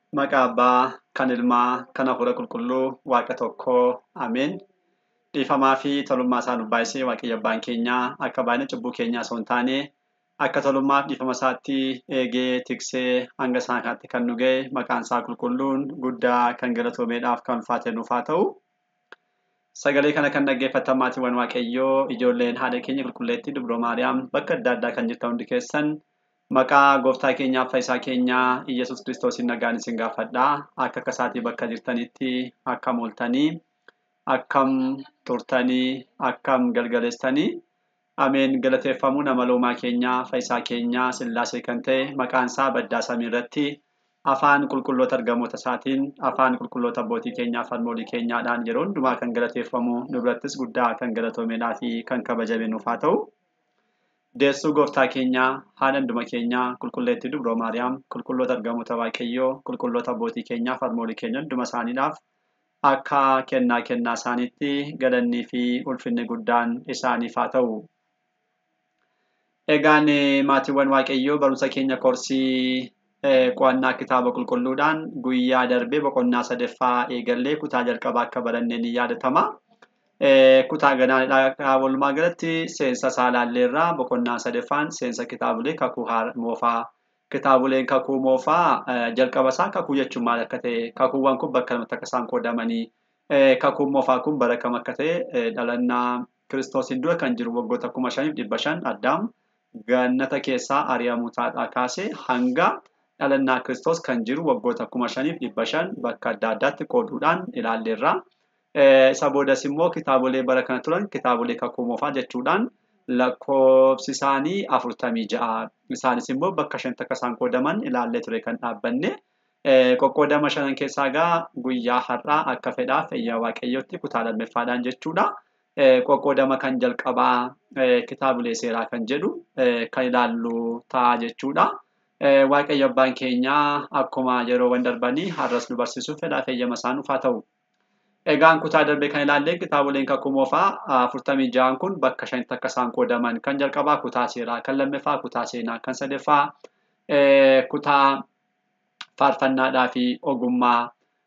Maqaa Abbaa, kan Ilmaa, kan Hafuura Qulqulluu, Waaqa tokkoo, Ameen. Dhiifamaa fi tolummaa isaa nuuf baay'isee Waaqayyo Abbaan keenyaa akka baay'ina cubbuu keenyaa osoo hin taane akka tolummaa fi dhiifama isaatti eegee tiksee hanga isaan kanatti kan nu ga'e maqaan isaa qulqulluun guddaa kan galatoomeedhaaf kan ulfaate nuuf haa ta'u. Sagalee kana kan dhaggeeffatan maatiiwwan Waaqayyoo ijoolleen haadha keenya qulqulleettii Dubroo Maariyaam bakka adda addaa kan jirtan hundi keessan maqaa gooftaa keenyaa fayyisaa keenyaa Iyyasuus Kiristoosiin nagaan isin gaafadhaa akka akkasaatii bakka jirtanitti akkam ooltanii akkam turtanii akkam galgaleessanii ameen galateeffamuu nama loomaa keenyaa fayyisaa keenyaa sillaasee kan ta'e maqaan isaa baddaa samii irratti afaan qulqulloota argamoota isaatiin afaan qulqulloota abbootii keenyaa falmoolii keenyaadhaan yeroo hundumaa kan galateeffamu nu birattis guddaa kan galatoomeedhaa fi kan kabajame nuuf haa ta'u. Deessuu gooftaa keenyaa haadha hunduma keenyaa qulqulleettii dubroo maariyaam qulqulloota argamoota waaqayyoo qulqulloota abbootii keenyaa falmoolii keenya hunduma isaaniidhaaf akka kennaa kennaa isaaniitti galannii fi ulfinni guddaan isaaniif haa ta'u. Egaan maatiiwwan waaqayyoo barumsa keenya koorsii qo'annaa kitaaba qulqulluudhaan guyyaa darbee boqonnaa sadaffaa eegallee kutaa jalqabaa akka barannee ni yaadatama. Kutaa ganaadhaa walumaa galatti seensa isaa ilaalleerraa boqonnaa sadaffaan seensa kitaabilee kakuu moofaa. Kitaabileen kakuu moofaa jalqaba isaa kakuu jechuun maal akka ta'e kakuuwwan kun bakka lamatti akka isaan qoodamanii kakuun moofaa kun bara kam akka ta'e dhalannaa kiristoosiin dura kan jiru waggoota kuma shaniif dhibba shan addaam gannata keessaa ari'amuu taadhaa kaasee hanga dhalannaa kiristoos kan jiru waggoota kuma shaniif dhibba shan bakka adda addaatti qooduudhaan ilaalleerra. Isa boodas immoo kitaabolee bara kana turan kitaabolee kakuu moofaa jechuudhaan lakkoofsi isaanii afurtamii ja'a. Isaanis immoo bakka shanitti akka isaan qoodaman ilaallee ture kan dhaabbanne. Qoqqoodama shanan keessaa egaa guyyaa har'aa akka fedhaaf fayyaa waaqayyootti kutaa lammeeffaadhaan jechuudha. Qoqqoodama kan jalqabaa kitaabilee seeraa kan jedhu kan ilaallu ta'a jechuudha. Waaqayyo abbaan keenyaa akkuma yeroowwan darbanii har'as nu barsiisuuf fedhaa feeyyama isaa nuuf haa ta'u. Egaan kutaa darbee kan ilaallee kitaaboleen kakuu moofaa afurtamii ja'an kun bakka shanitti akka isaan qoodaman kan jalqabaa kutaa seeraa kan lammaffaa kutaa seenaa kan sadaffaa kutaa faarfannaadhaa fi ogummaa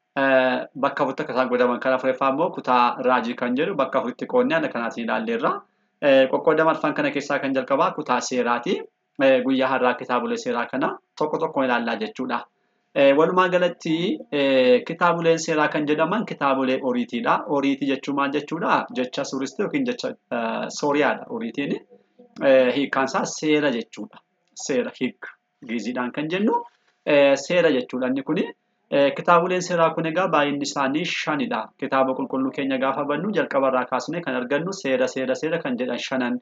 bakka afuritti akka isaan qoodaman kan afuraffaa immoo kutaa raajii kan jedhu bakka afuritti qoodnee haala kanaatiin ilaalleerra. Qoqqoodama arfan kana keessaa kan jalqabaa kutaa seeraati. Guyyaa har'aa kitaabolee seeraa kana tokko tokkoon ilaallaa jechuudha. Walumaa galatti kitaaboleen seeraa kan jedhaman kitaabolee oriitiidha. Oriitii jechuun maal jechuudha? Jecha suuristii yookiin jecha sooriyaadha oriitiin. Hiikkaan isaa seera jechuudha. Seera hiik giiziidhaan kan jennu seera jechuudha inni kuni. Kitaaboleen seeraa kun egaa baay'inni isaanii shanidha. Kitaaba qulqulluu keenya gaafa bannu jalqabarraa kaasnee kan argannu seera seera seera kan jedhan shanan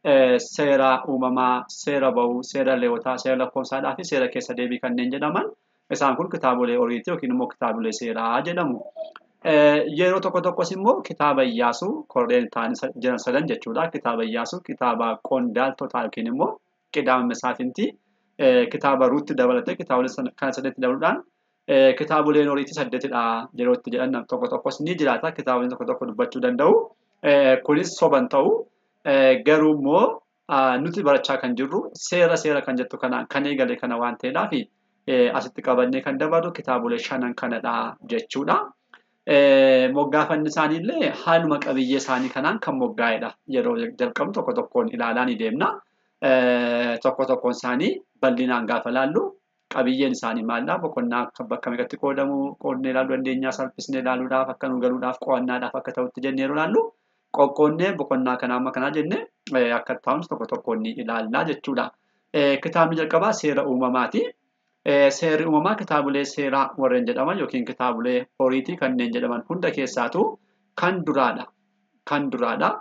seera uumamaa, seera ba'uu, seera leewotaa, seera lakkoofsaadhaa fi seera keessa deebii kanneen jedhaman isaan kun kitaabolee oriitii yookiin immoo kitaabolee seeraa jedhamu. Yeroo tokko tokkos immoo kitaaba Iyyaasuu korreen ta'anii jiran sadan jechuudha. Kitaaba Iyyaasuu, kitaaba Qondaaltotaa yookiin immoo Qidaama Masaafintii, kitaaba Ruutti dabalatee kitaabolee kana saddeetti dabaluudhaan kitaaboleen oriitii saddeetidha yeroo itti jedhan tokko tokkos ni jiraata. Kitaaboleen tokko tokko dubbachuu danda'u. Kunis soban ta'u. Garuu immoo nuti barachaa kan jirru seera seera kan jettu kana kan eegale kana waan ta'eedhaaf asitti qabannee kan dabarru kitaabolee shanan kanadha jechuudha. Moggaafanni isaanii illee haaluma qabiyyee isaanii kanaan kan moggaa'edha. Yeroo jalqabu tokko tokkoon ilaalaa ni deemna. Tokko tokkoon isaanii bal'inaan gaafa laallu qabiyyeen isaanii maallaa boqonnaa bakka meeqatti qoodamu qoodnee ilaaluu dandeenya salphisnee ilaaluudhaaf akka nu galuudhaaf qo'annaadhaaf akka ta'utti jennee yeroo ilaallu qoqqoonnee boqonnaa kana amma kanaa jennee akka taa'umsi tokko tokkoon ni ilaallaa jechuudha. Kitaabni jalqabaa seera uumamaati. Seerri uumamaa kitaabolee seeraa warreen jedhaman yookiin kitaabolee horiitii kanneen jedhaman hunda keessaatu kan duraadha. Kan duraadha.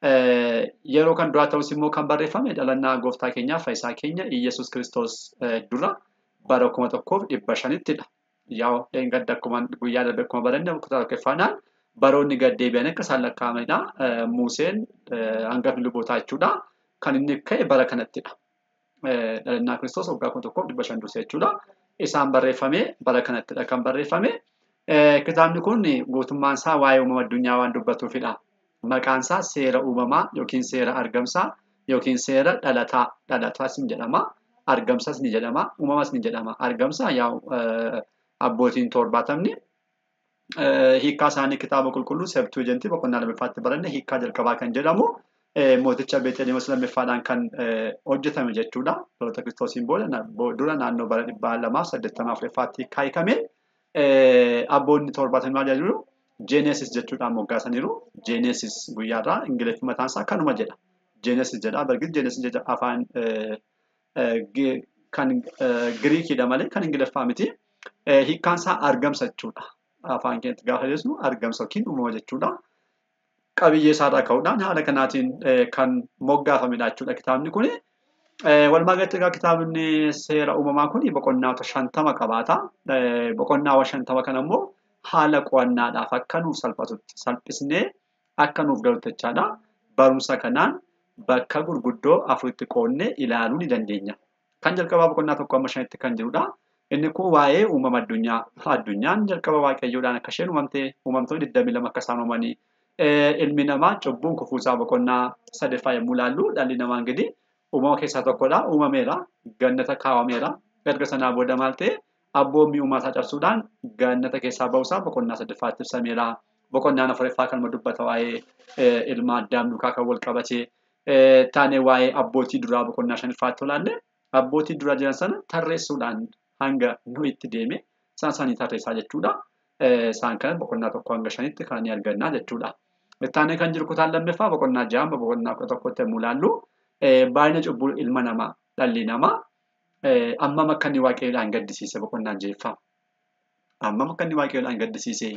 Yeroo kan duraa ta'us immoo kan barreeffame dhalannaa gooftaa keenyaa fayyisaa keenya Iyyasuus Kiristoos dura bara kuma tokkoof dhibba shanittidha. Yaa gadda akkuma guyyaa darbe akkuma baranne kutaa tokkoffaadhaan baroonni gad deebi'an akka isaan lakkaa'amanidha. Museen hangafni lubootaa jechuudha. Kan inni ka'e bara kanattidha. Dhalannaa Kiristoos waggaa kuma tokkoof dhibba shan dursee jechuudha. Isaan barreeffame bara kanattidha kan barreeffame. Kitaabni kun guutummaan isaa waa'ee uumama addunyaa waan dubbatuufidha. Maqaan isaa seera uumamaa yookiin seera argamsaa yookiin seera dhalataa dhalataas ni jedhama. Argamsas ni jedhama. Uumamas ni jedhama. Argamsa yaa abbootiin torbaatamni hiikkaa isaanii kitaaba qulqulluu seeptuujentii boqonnaa lammaffaatti baranne hiikkaa jalqabaa kan jedhamu mooticha beeteliimas lammaffaadhaan kan hojjetame jechuudha. Dhaloota kiristoosiin booda dura naannoo bara dhibbaa lamaaf saddeettamaa afuraffaatti hiikkaa hiikamee abboonni torbaatamni maal jedhu jeeneesis jechuudhaan moggaasaniiru. Jeeneesis guyyaarraa ingiliffi mataan isaa kanuma jedha. Jeeneesis jedha. Bargis jeeneesis jedha afaan kan giriikiidha malee kan ingiliffaa miti. Hiikkaan isaa argamsa jechuudha. Afaan keenyatti gaafa jennu argamsa yookiin uumama jechuudha. Qabiyyee isaarraa ka'uudhaan haala kanaatiin kan moggaafamedha jechuudha kitaabni kuni. Walumaa galatti egaa kitaabni seera uumamaa kun boqonnaawwan shantama qabaata. Boqonnaawwan shantama kana immoo haala qo'annaadhaaf akka nuuf salphatutti salphisnee akka nuuf galutti jechaadha. Barumsa kanaan bakka gurguddoo afuritti qoonnee ilaaluu ni dandeenya. Kan jalqabaa boqonnaa tokko amma shanitti kan jirudha. Inni kun waa'ee uumama addunyaa. Addunyaan jalqaba waaqayyoodhaan akka isheen uumamte uumamtoonni 22 akka isaan uumanii ilmi namaa cubbuun kufuusaa boqonnaa sadaffaa yommuu ilaallu dhalli namaa gadi uumama keessaa tokkodha. Uumameera. Gannata kaawwameera. Erga sanaa booda maal ta'e abboommii uumaasaa cabsuudhaan gannata keessaa ba'uusaa boqonnaa sadaffaatti ibsameera. Boqonnaan afuraffaa kan dubbata waa'ee ilma addaam duukaa kan wal qabate taanee waa'ee abbootii duraa boqonnaa shanaffaatti olaalle abbootii duraa jiran sana tarreessuudhaan hanga nu itti deeme isaan isaanii tarreessaa jechuudha. Isaan kana boqonnaa tokko hanga shanitti kan argannaa jechuudha. Taanee kan jiru kutaan lammaffaa boqonnaa ja'a boqonnaa kudha tokkotti yommuu ilaallu baay'ina cubbuu ilma namaa dhalli namaa ammam akka inni waaqayyoodhaan gaddisiise boqonnaan jeeffama. Ammam akka inni waaqayyoodhaan gaddisiise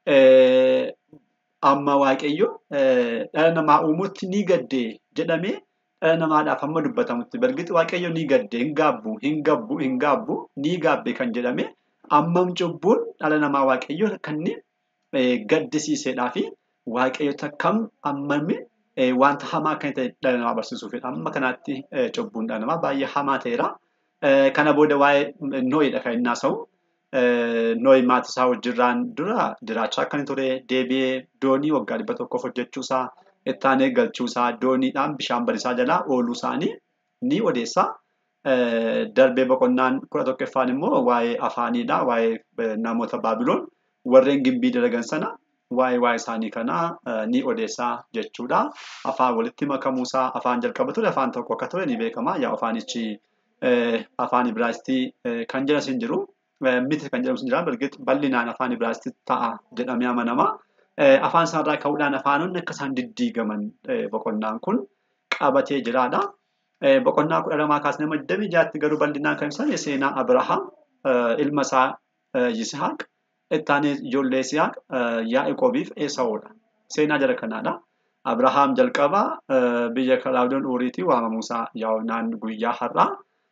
amma waaqayyo dhala namaa uumuutti ni gadde jedhamee dhala namaadhaaf amma dubbatamutti bargiti waaqayyo ni gadde hin gaabbu hin gabbu hin gaabbu ni gaabbe kan jedhame ammam cubbuun dhala namaa waaqayyo kan inni gaddisiisedhaa fi waaqayyoota kam ammami wanta hamaa kan ta'e dhala namaa barsiisuufidha. Amma kanaatti cubbuun dhala namaa baay'ee hamaa ta'eera. Kana booda waa'ee nooyidha kan inni haasa'u. Nooyi maatii isaa wajjirraan dura jiraachaa akka inni ture deebi'ee doonii waggaa dhibba tokkoof hojjechuusaa ittaanee galchuusaa dooniidhaan bishaan bariisaa jalaa ooluu isaanii ni odeessa. Darbee boqonnaan kudha tokkoffaan immoo waa'ee afaaniidha. Waa'ee namoota Baabiloon warreen gimbii dalagan sana waa'ee waa'ee isaanii kanaa ni odeessaa jechuudha. Afaan walitti makamuusaa afaan jalqaba ture afaan tokko akka ture ni beekama. Yaa afaanichi afaan Ibraayistii kan jedhamu hin jiru. Miti kan jedhamu hin jira. Bargit bal'inaan afaan Ibraayistii ta'a jedhamee amanama. Afaan isaarraa ka'uudhaan afaanonni akka isaan diddiigaman boqonnaan kun qabatee jiraadha. Boqonnaa kudha lamaa kaasnee amma digdamii jaatti garuu bal'inaan kan ibsan seenaa Abrahaam ilma isaa Yisihaaq ittaanee ijoollee Yisihaaq Yaa'ikoobiif Esaawudha. Seenaa jara kanaadha. Abrahaam jalqaba biyya Kalaawudoon Uuriitii waamamuusaa yaa'unaan guyyaa har'aa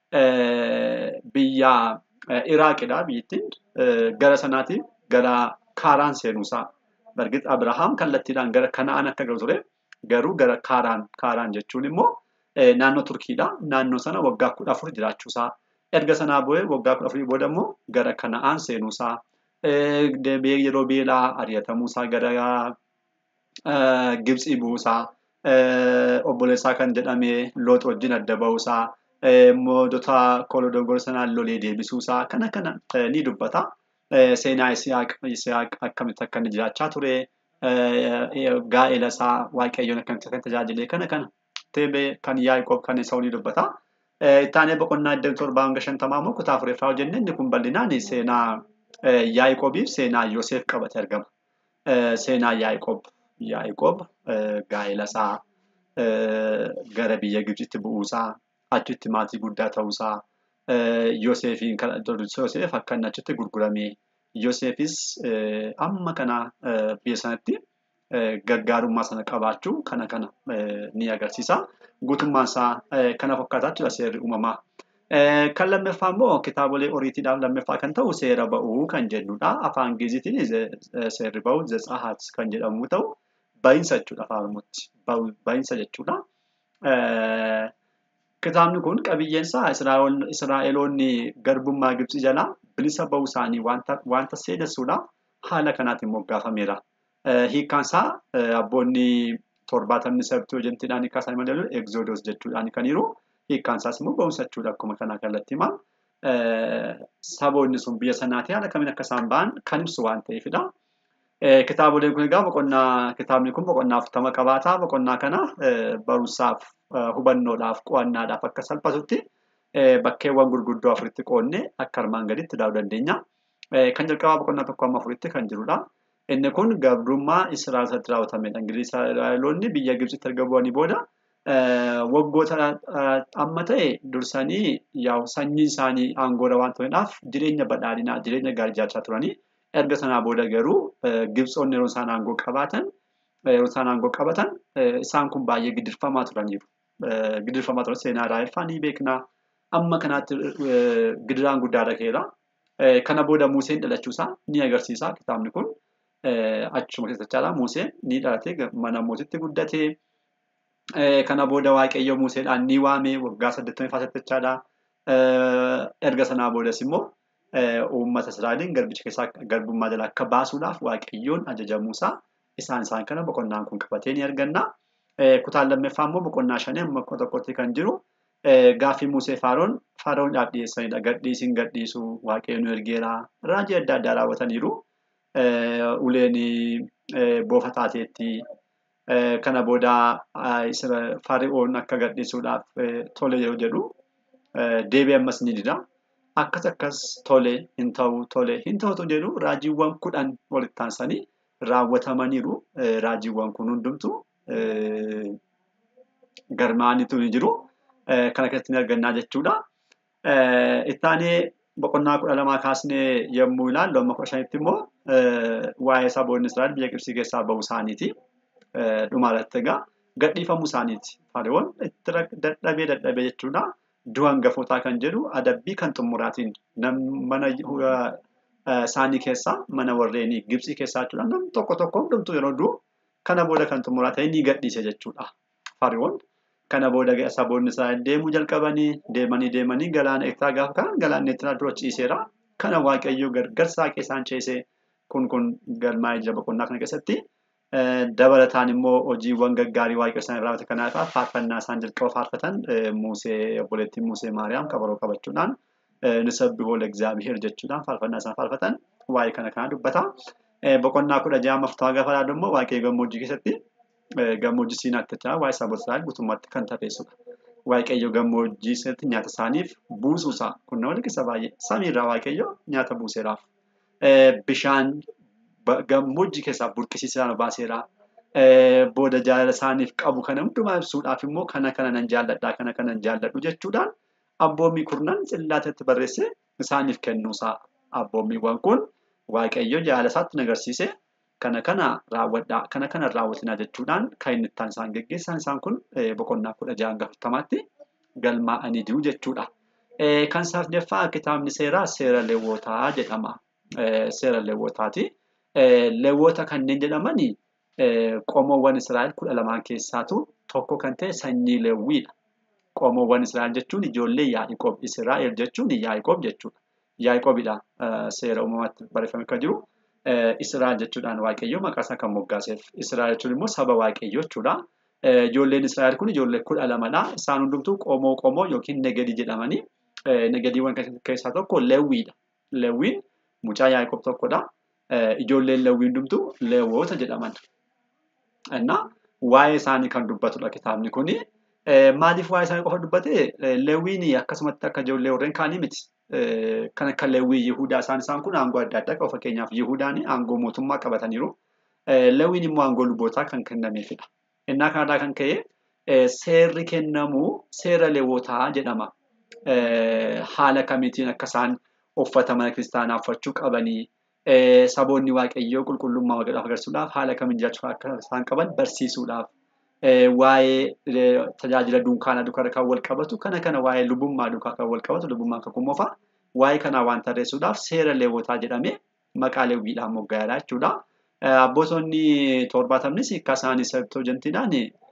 biyya Iraaqidha biyyattiin gara sanaatiif gara Kaaraan seenuusaa. Bargit Abrahaam kallattiidhaan gara Kana'aan akka galu ture garuu gara Kaaraan Kaaraan jechuun immoo naannoo Turkiidha. Naannoo sana waggaa kudha afur jiraachuusaa. Erga sanaa boo'ee waggaa kudha afurii booda immoo gara Kana'aan seenuusaa. Deebi'ee yeroo beelaa ari'atamuusaa gara Gibxii bu'uusaa. Obboleessaa kan jedhame Loox wajjin adda ba'uusaa. Moodota kolodogor sanaan lolee deebisuusaa kana kana ni dubbata. Seenaa Isihaaq akkamitti akka inni jiraachaa ture. Gaa'ela isaa waaqayyoon akkamitti akka tajaajilee kana kana. Teebee kan Yaa'ikoob kan Esaawuu ni dubbata. Ittaanee boqonnaa iddoo torbaa hanga shantamaa immoo kutaa afuriffaa hojjenne inni kun bal'inaan seenaa Yaa'ikoobiif seenaa Yoosef qabate argama. Seenaa Yaa'ikoob. Yaa'ikoob gaa'ela isaa gara biyya Gibxitti bu'uusaa achitti maatii guddaa ta'uusaa Yoosefiin kan Yoosef akka inni achitti gurgurame Yoosefis amma kana biyya sanatti gargaarummaa sana qabaachuu kana kana ni agarsiisa. Guutummaan isaa kana fakkaataa jechuudha seerri uumamaa. Kan lammaffaa immoo kitaabolee oriitiidhaaf lammaffaa kan ta'u seera ba'uu kan jennudha. Afaan Giizitiin seerri ba'uu Zetsahaat kan jedhamu ta'u baay'insa jechuudha afaan Oromootti. Baay'insa jechuudha. Kitaabni kun qabiyyeensaa Israa'eloonni garbummaa Gibxii jalaa bilisa ba'uu isaanii wanta seenessuudhaaf haala kanaatiin moggaafameera. Hiikkaan isaa abboonni torbaatamni sabtii hojjentiidhaan hiikkaa isaanii malee egzoodos jechuudhaan kan jiru. Hiikkaan isaas immoo ba'umsa jechuudha akkuma kanaa kallattii himaa. saboonni sun biyya sanaatti haala kamiin akka isaan ba'an kan ibsu waan ta'eefidha. Kitaaboleen kun egaa boqonnaa kitaabni kun boqonnaa afurtama qabaata. Boqonnaa kana barumsaaf hubannoodhaaf qo'annaadhaaf akka salphatutti bakkeewwan gurguddoo afuritti qoodne akka armaan gaditti ilaaluu dandeenya. Kan jalqabaa boqonnaa tokko amma afuritti kan jirudha. Inni kun gabrummaa Israa'el irratti raawwatamedha. Israa'eloonni biyya Gibxitti erga bu'anii booda waggoota amma ta'e dursanii sanyii isaanii aangoodha waan ta'eedhaaf jireenya badhaadhinaa jireenya gaarii jiraachaa turanii erga sanaa booda garuu Gibxoonni yeroo isaan aangoo qabaatan yeroo isaan aangoo qabatan isaan kun baay'ee gidirfamaa turaniiru. Gidirfamaa turan seenaa Raayilfaa ni beekna. Amma kanaatti gidiraan guddaa dhageera. Kana booda Museen dhalachuusaa ni agarsiisa kitaabni kun. Achuma keessa jechaa Museen ni dhalate mana mootitti guddate. Kana booda Waaqayyo Museedhaan ni waame waggaa saddeettamii faasattachaadha. Erga sanaa boodas immoo uummata Israa'eliin garbicha keessaa garbummaa jalaa akka baasuudhaaf Waaqayyoon ajajamuusaa isaan isaan kana boqonnaan kun qabatee ni arganna. Kutaan lammaffaa immoo boqonnaa shanii amma tokkotti kan jiru gaaffii Musee Faaroon Faaroonidhaaf dhiyeessanidha. Gadhiisiin gadhiisu Waaqayyo nu ergeera. Raajii adda addaa raawwataniiru. Uleen boofa taateetti. Kana booda Fari'oon akka gadhiisuudhaaf tole yeroo jedhu deebii ammas ni dida. Akkas akkas tole hin ta'u tole hin ta'utu jedhu raajiiwwan kudhan walitti aansanii raawwatamaniiru. Raajiiwwan kun hundumtu galmaa'aniitu ni jiru. Kana keessatti ni argannaa jechuudha. Ittaanee boqonnaa kudha lamaa kaasnee yommuu ilaallu amma kudha shanitti immoo waa'ee saboonni Israa'el biyya Gibxii keessaa bahu isaaniiti. dhumarratti egaa gadhiifamuu isaaniiti. Fariiwwan itti dadhabee dadhabee jechuudha. Du'a hangafootaa kan jedhu adabbii kan xumuraatiin mana isaanii keessaa mana warreenii Gibxii keessaa jechuudha. Namni tokko tokko hundumtuu yeroo du'u kana booda kan xumuraa ta'e ni gadhiise jechuudha. Fariiwwan kana booda saboonni Israa'el deemuu jalqabanii deemanii deemanii galaana eegtaa gaafa kan galaanni itti dura ciiseera. Kana waaqayyo gargaarsaa isaan ceesee kun kun galmaa'ee jira boqonnaa kana keessatti. dabalataan immoo hojiiwwan gaggaarii waaqayyo isaan irraa raawwate kanaaf faarfannaa isaan jalqaba faarfatan Musee obboleettiin Musee Maariyaam kabaroo qabachuudhaan nisabbihool egzaabiheer jechuudhaan faarfannaa isaan faarfatan waa'ee kana kana dubbata. Boqonnaa kudha ja'a afurtama gaafa ilaallu immoo waaqayyo gammoojjii keessatti gammoojjii siinaatti jira waa'ee saboota Israa'el guutummaatti kan tateessudha. Waaqayyo gammoojjii keessatti nyaata isaaniif buusuusaa kun nama liqisa baay'ee samiirraa waaqayyo nyaata buuseeraaf. Bishaan gammoojjii keessaa burqisiisaan baaseera. Booda jaalala isaaniif qabu kana hundumaa ibsuudhaaf immoo kana kana nan jaalladhaa kana kana nan jaalladhu jechuudhaan abboommii kurnan cillaatatti barreessee isaaniif kennuusaa abboommiiwwan kun waaqayyo jaalala isaatti agarsiise kana kana raawwadhaa kana kana raawwatinaa jechuudhaan kan inni ittaan isaan geggeessan isaan kun boqonnaa kudha ja'a afurtamaatti galmaa'anii jiru jechuudha. Kan sadaffaa kitaabni seeraa seera leewwotaa jedhama. Seera leewwotaati. Leewwota kanneen jedhaman qomoowwan Israa'el kudha lamaan keessaatu tokko kan ta'e sanyii leewwiidha. Qomoowwan Israa'el jechuun ijoollee Yaa'ikoob. Israa'el jechuun Yaa'ikoob jechuudha. Yaa'ikoobidha seera uumamaatti barreeffamee kan jiru. Israa'el jechuudhaan waaqayyoo maqaa isaa kan moggaaseef. Israa'el jechuun immoo saba waaqayyoo jechuudha. Ijoolleen Israa'el kun ijoollee kudha lamadha. Isaan hundumtuu qomoo qomoo yookiin negadii jedhamanii negadiiwwan keessaa tokko leewwiidha. Leewwiin mucaa Yaa'ikoob tokkodha. ijoolleen leewwii hundumtuu leewwota jedhaman. Innaa waa'ee isaanii kan dubbatudha kitaabni kuni. Maaliif waa'ee isaanii qofa dubbate leewwiin akkasumatti akka ijoollee warreen kaanii miti. Kan akka leewwii Yihudaa isaan isaan kun aangoo adda addaa qabu fakkeenyaaf Yihudaan aangoo mootummaa qabataniiru. Leewwiin immoo aangoo lubootaa kan kennameefidha. Innaa kanarraa kan ka'e seerri kennamu seera leewwotaa jedhama. Haala kamiitiin akka isaan uffata mana kiristaanaa uffachuu qabanii saboonni waaqayyoo qulqullummaa waaqayyoof agarsiisuudhaaf haala kamiin jiraachuu akka isaan qaban barsiisuudhaaf waa'ee tajaajila dunkaana duukaa kan wal qabatu kana kana waa'ee lubummaa duukaa kan wal qabatu lubummaa kan kummoofa waa'ee kanaa waan tarreessuudhaaf seera leewwotaa jedhamee maqaa leewwiidhaan moggaa'eedha jechuudha. Abbootonni torbaatamnis hiikkaa isaanii sabtoojentiidhaan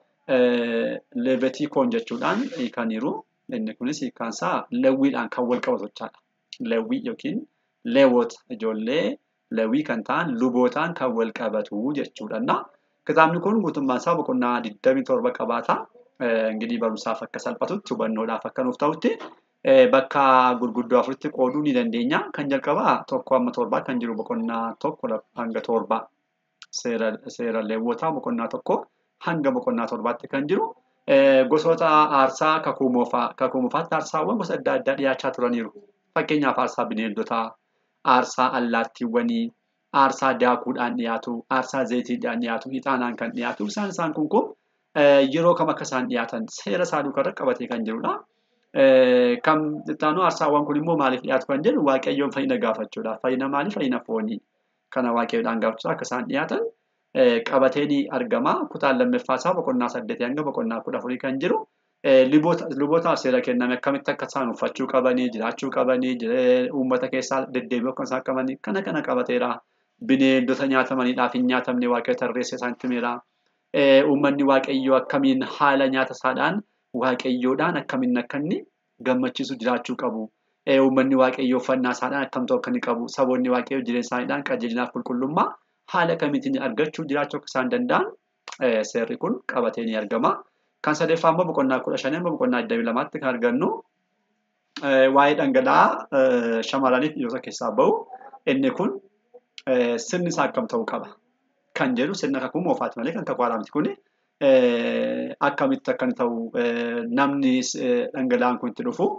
leevetikoon jechuudhaan hiikaniiru. Inni kunis hiikkaan isaa leewwiidhaan kan wal qabatu jechaadha. Leewwii yookiin leewwota ijoollee leewwii kan ta'an lubootaan kan wal qabatu jechuudha. Kitaabni kun guutummaan isaa boqonnaa 27 qabaata. Ingirii barumsaaf akka salphatutti hubannoodhaaf akka nuuf ta'utti bakka gurguddoo afuritti qooduu ni dandeenya. Kan jalqabaa tokko hamma torbaa kan jiru boqonnaa tokko hanga torbaa seera leewwotaa boqonnaa tokko hanga boqonnaa torbaatti kan jiru. Gosoota aarsaa kakuu moofaa kakuu moofaatti aarsaawwan gosa adda addaa dhiyaachaa turaniiru. Fakkeenyaaf aarsaa bineeldotaa, aarsaa allaattiiwwanii, aarsaa daakuudhaan dhiyaatu, aarsaa zayitiidhaan dhiyaatu, ixaanaan kan dhiyaatu. Isaan isaan kun kun yeroo kam akka isaan dhiyaatan seera isaa duukarra qabatee kan jirudha. Kan ittaanu aarsaawwan kun immoo maaliif dhiyaatu kan jedhu waaqayyoon fayyina gaafachuudha. Fayyina maalii? Fayyina foonii. Kana waaqayyoodhaan gaafachuu akka isaan dhiyaatan qabatee ni argama. Kutaan lammaffaa isaa boqonnaa saddeetii hanga boqonnaa kudha afurii kan jiru. Lubootaaf seera kenname akkamitti akka isaan uffachuu qabanii, jiraachuu qabanii, uummata keessaa deddeebi'uu akka isaan qabanii kana kana qabateera. Bineeldota nyaatamaniidhaaf hin nyaatamne waaqayyo tarreessee isaanitti himeera. Uummanni waaqayyoo akkamiin haala nyaata isaadhaan waaqayyoodhaan akkamiin akka inni gammachiisu jiraachuu qabu. Uummanni waaqayyoo uffannaa isaadhaan akkam ta'u akka inni qabu. Saboonni waaqayyoo jireenya isaaniidhaan qajeelinaaf qulqullummaa haala kamiitiin argachuu jiraachuu akka isaan danda'an seerri kun qabatee ni argama. Kan sadeeffaa immoo boqonnaa kudha shanii immoo boqonnaa digdamii lamaatti kan argannu waa'ee dhangala'aa shamarraniif dhiirota keessaa bahu inni kun sirni isaa akkam ta'uu qaba. Kan jedhu sirna kakuu moofaati malee kan kakuu haaraamti kuni akkamitti akka inni ta'u namni dhangala'aan kun itti dhufu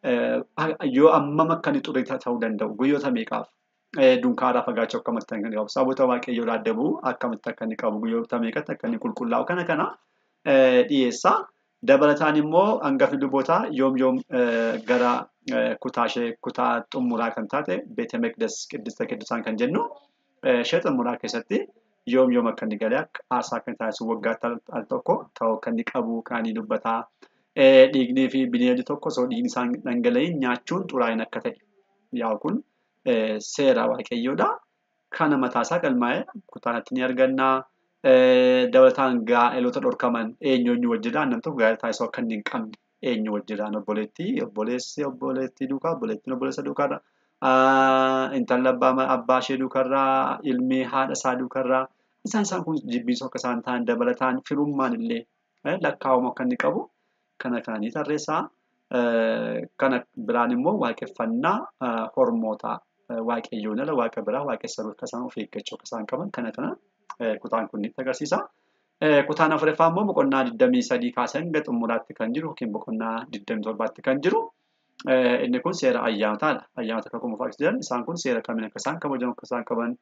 yoo ammam akka inni xurii ta'uu danda'u guyyoota meeqaaf dunkaanaa fagaachuu akkamitti akka inni qabu saboota waaqayyoo adda bu'u akkamitti akka inni qabu guyyoota meeqatti akka inni qulqullaa'u kana kana dhiyeessa. Dabalataan immoo hangafni lubootaa yoom yoom gara kutaa ishee kutaa xumuraa kan taate beete meqdes qiddista qiddisaan kan jennu ishee xumuraa keessatti yoom yoom akka inni galee aarsaa kan taasisu waggaatti al tokko ta'uu kan inni qabu kan inni dubbataa. Dhiignii fi bineeldi tokko osoo dhiigni isaan dhangala'in nyaachuun xuraa'in akka ta'e yaa'u kun seera waaqayyoodha. Kana mataasaa galmaa'ee kutaanatti ni arganna. Dabalataan gaa'eloota dhorkaman eenyuun wajjiraan nam tokko gaa'ela taasisuu akka inni hin qabne eenyu wajjiraan obboleettii obboleessi obboleettii duukaa obboleettiin obboleessa duukaarra intalli abbaa ishee duukarraa ilmi haadha isaa duukarraa isaan isaan kun jibbiisoo akka isaan ta'an dabalataan firummaan illee lakkaa'uma akka inni qabu kana kananii tarreessaa. Kana biraan immoo waaqeffannaa hormootaa waaqayyoon ala waaqa biraa waaqessan akka isaan of eeggachuu akka isaan qaban kana kana kutaan kun nutti agarsiisa. Kutaan afuraffaa immoo boqonnaa 23 kaasee hanga xumuraatti kan jiru yookiin boqonnaa 27tti kan jiru. Inni kun seera ayyaanotaadha. Ayyaanota kakuu moofaa jedhan isaan kun seera kamiin akka isaan kabajan akka isaan qaban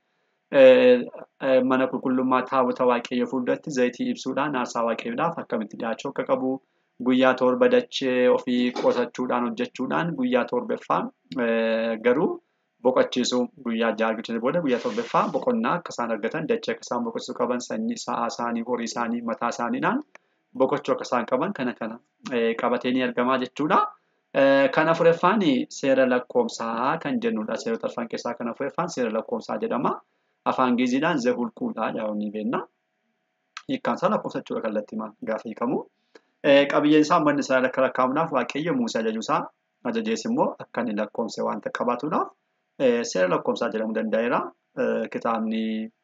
mana qulqullummaa taabota waaqayyoo fuulduratti zayitii ibsuudhaan aarsaa waaqayyoodhaaf akkamitti dhiyaachuu akka qabu. Guyyaa torba dachee ofii qotachuudhaan hojjechuudhaan guyyaa torbaffaa garuu boqochiisuu guyyaa ja'a argachuun booda guyyaa torbaffaa boqonnaa akka isaan argatan dachee akka isaan boqochiisuu qaban sanyii sa'aa isaanii horii isaanii mataa isaaniidhaan boqochuu akka isaan qaban kana kana qabatee ni argamaa jechuudha. Kan afuraffaan seera lakkoomsaa kan jennudha. Seerota arfan keessaa kan afuraffaan seera lakkoomsaa jedhama. Afaan Ingiliziidhaan zehulquudha jedhamu ni beekna. Hiikkaan isaa lakkoofsa jechuudha kallattii gaafa hiikamu. qabiyyeen isaa manni isaa akka lakkaa'amuudhaaf waaqayyo Musee ajajuusaa ajajees immoo akka inni lakkoomse wanta qabaatuudhaaf seera lakkoomsaa jedhamuu danda'eera. Kitaabni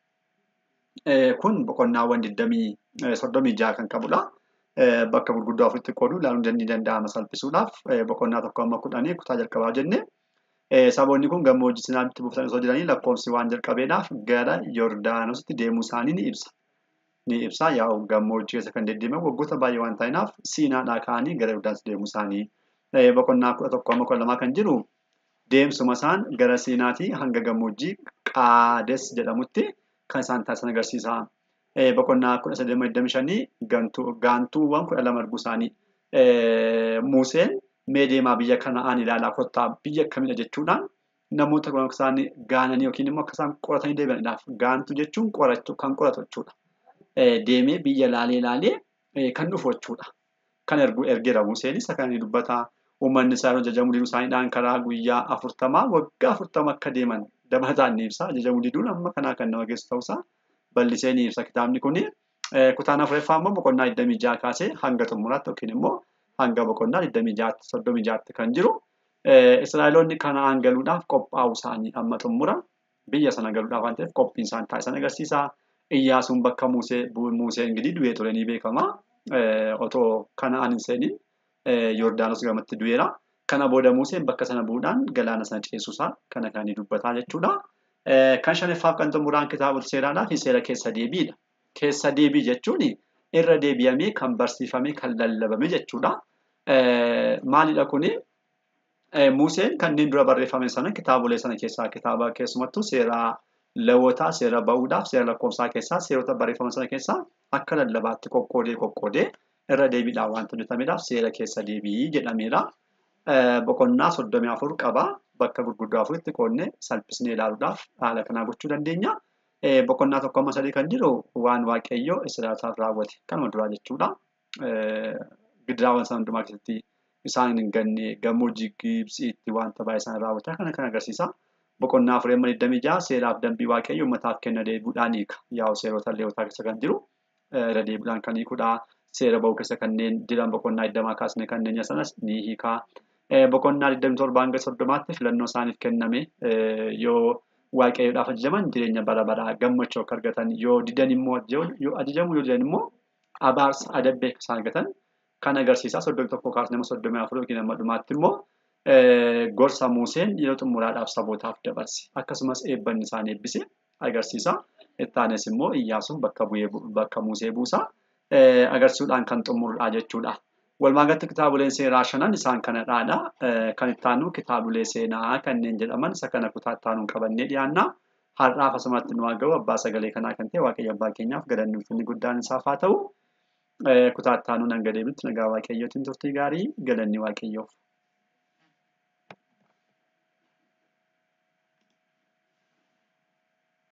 kun boqonnaawwan digdamii soddomii jaha kan qabudha. Bakka gurguddoo afuritti qooduu ilaaluun ni danda'ama salphisuudhaaf boqonnaa tokko amma kudhanii kutaa jalqabaa jenne. Saboonni kun gammoojjii sinaatti buufatanii osoo jiranii lakkoomsi waan jalqabeedhaaf gara Yordaanositti deemuu isaanii ni ibsa. ni ibsa yaa'u gammoojjii keessa kan deddeeman waggoota baay'ee waan ta'inaaf siinaadhaa ka'anii gara Yordaanosi deemuu isaanii boqonnaa kudha tokko amma kudha lamaa kan jiru deemsuma isaan gara siinaatii hanga gammoojjii qaades jedhamutti kan isaan taasisan agarsiisa. Boqonnaa kudha sadii digdami shanii gaantuuwwan kudha lama arguu isaanii Museen mee deemaa biyya kana'aan ilaalaa kottaa biyya akkamidha jechuudhaan namoota akka isaan gaananii yookiin immoo akka isaan qoratanii deebi'aniidhaaf gaantu jechuun qorachuu kan qoratu jechuudha. deemee biyya laalee laalee kan dhufu jechuudha. Kan ergeera Museenis akka inni dubbata uummanni isaa ajajamuu diduu isaaniidhaan karaa guyyaa afurtamaa waggaa afurtama akka deeman dabalataan ni ibsa. Ajajamuu diduun amma kanaa kan nama geessu ta'uusaa bal'isee ni ibsa kitaabni kuni. Kutaan afuraffaa immoo boqonnaa 26 kaasee hanga xumuraatti yookiin immoo hanga boqonnaa 26 kan jiru. Israa'eloonni kanaan galuudhaaf qophaa'uu isaanii amma xumura biyya sana galuudhaaf waan ta'eef qophiin isaan taasisan agarsiisa. Iyyaasuun bakka Musee Museen gidi du'ee ture ni beekama. Otoo kana'aan hin seeniin Yordaanos gamatti du'eera. Kana booda Museen bakka sana bu'uudhaan galaana sana ceesisuusaa kana kan inni dubbataa jechuudha. Kan shanaffaaf kan xumuraan kitaaba seeraadhaa fi seera keessa deebiidha. Keessa deebii jechuun irra deebi'amee kan barsiifame kan lallabame jechuudha. Maalidha kuni? Museen kanneen dura barreeffame sana kitaabolee sana keessaa kitaaba keessumattuu seera lewwotaa, seera ba'uudhaaf, seera lakkoofsaa keessaa seerota barreeffama sana keessaa akka lallabaatti qoqqoodee qoqqoodee irra deebiidhaan wanta hojjetameedhaaf seera keessa deebii jedhameedha. Boqonnaa soddomii afur qaba. Bakka gurguddoo afuritti qoodnee salphisnee ilaaluudhaaf haala kanaa gochuu dandeenya. Boqonnaa tokko amma sadii kan jiru waan waaqayyoo Israa'elotaaf raawwate kanuma duraa jechuudha. Gidiraawwan sana hundumaa keessatti isaan hin ganne gammoojjii Gibsiitti wanta baay'ee isaan raawwatan kana kan agarsiisa. Boqonnaa afurii amma 26 seeraaf dambii waaqayyoo uummataaf kenna deebiidhaan hiika. Yaa'u seerota leewotaa keessa kan jiru irra deebiidhaan kan hiikudha. Seera ba'uu keessa kanneen jiran boqonnaa 20 kaasne kanneen sanas ni hiika. Boqonnaa 27 hanga 30tti filannoo isaaniif kenname yoo waaqayyoodhaaf ajajaman jireenya bara baraa gammachuu akka argatan yoo didan immoo yoo ajajamu yoo didan immoo abaarsa adabbii akka isaan argatan kan agarsiisa. Soddomii tokko kaasne amma soddomii afur yookiin amma dhumaatti immoo gorsa Museen yeroo xumuraadhaaf sabootaaf dabarse akkasumas eebbanni isaan eebbise agarsiisa. Ittaanes immoo Iyyaasuun bakka bu'ee bakka Musee buusa agarsiisuudhaan kan xumurudha jechuudha. Walumaagalatti kitaaboleen seeraa shanan isaan kanadhaadha. Kan ittaanu kitaabolee seenaa kanneen jedhaman isa kana kutaa ittaanuun qabannee dhiyaanna. Har'aaf asumatti nu haa ga'u abbaa sagalee kanaa kan ta'e waaqayyo abbaa keenyaaf galanni ulfinni guddaan isaaf haa ta'u. Kutaa ittaanuun hanga deebitti nagaa waaqayyootiin turtii gaarii galanni waaqayyoof.